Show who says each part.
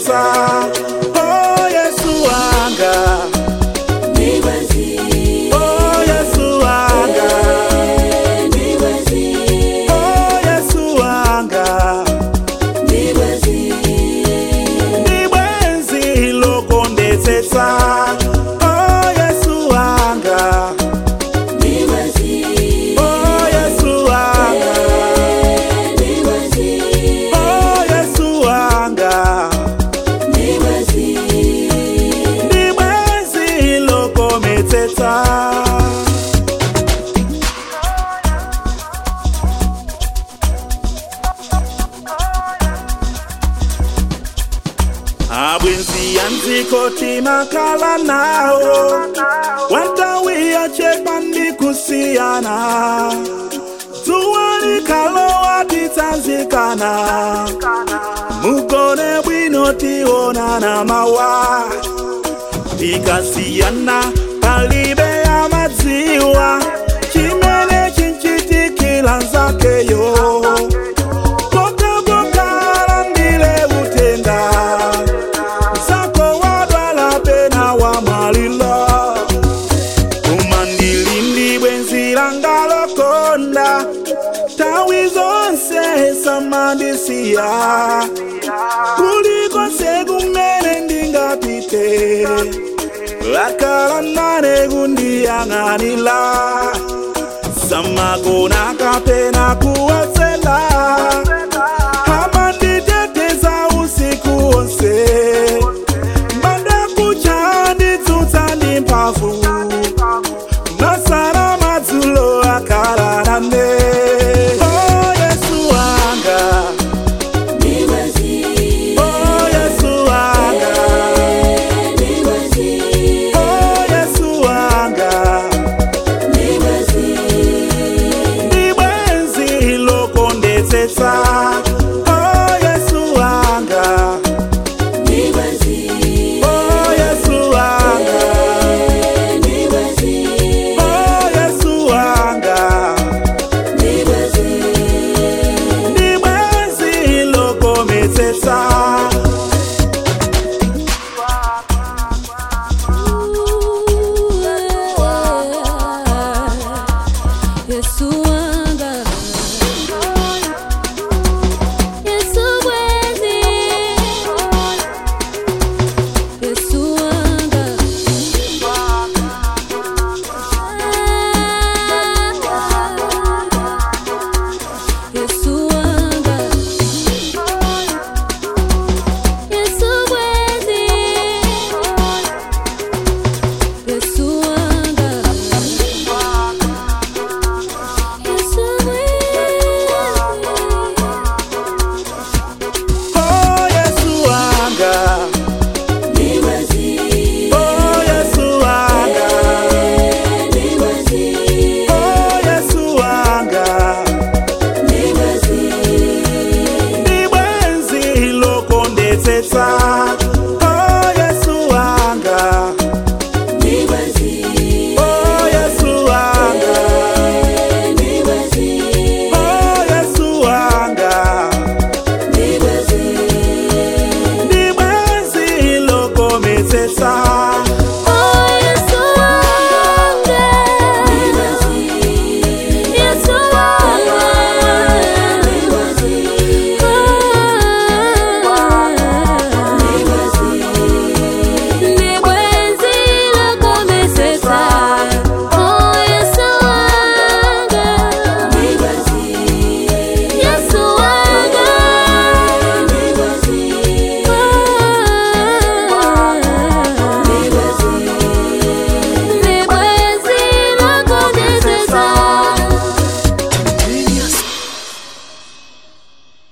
Speaker 1: lokondesetsa oh yesu wanga oh yesu wanga oh yesu wanga ndi bwenzi lokondesetsa oh yesu wanga oh yesu wanga oh yesu wanga ndi bwenzi lokometsetsa abwenzi yanzikoti makala nawo watawiya chepa ndikusiyana dzuwa likalowa titsanzikana mugone bwino tionana mawa tikasiyana palibe ya madziwa chimene chinchitikila nzakeyo kokabokala ndile utenda zako wadwala pena wamwalila umandilindi bwenzi langa lokonda tawi zonse samandisiya kulikonse kumene ndingapite akala nane kundiyang'anila samagona kapena kuwasela